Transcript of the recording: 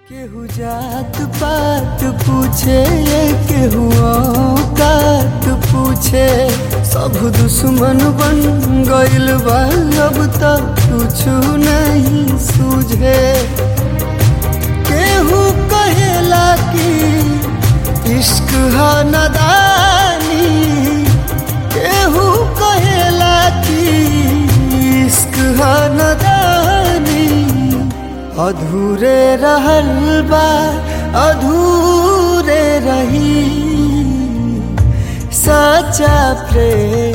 केहू जात पात पूछे केहू औकात पूछे सब दुश्मन बन गइल बा अब तक कुछ नहीं सूझे केहू कहेला कि इश्क है नदानी केहू कहेला कि इश्क है नदानी अधूरे रहल बा अधूरे रही सच्चा प्रेम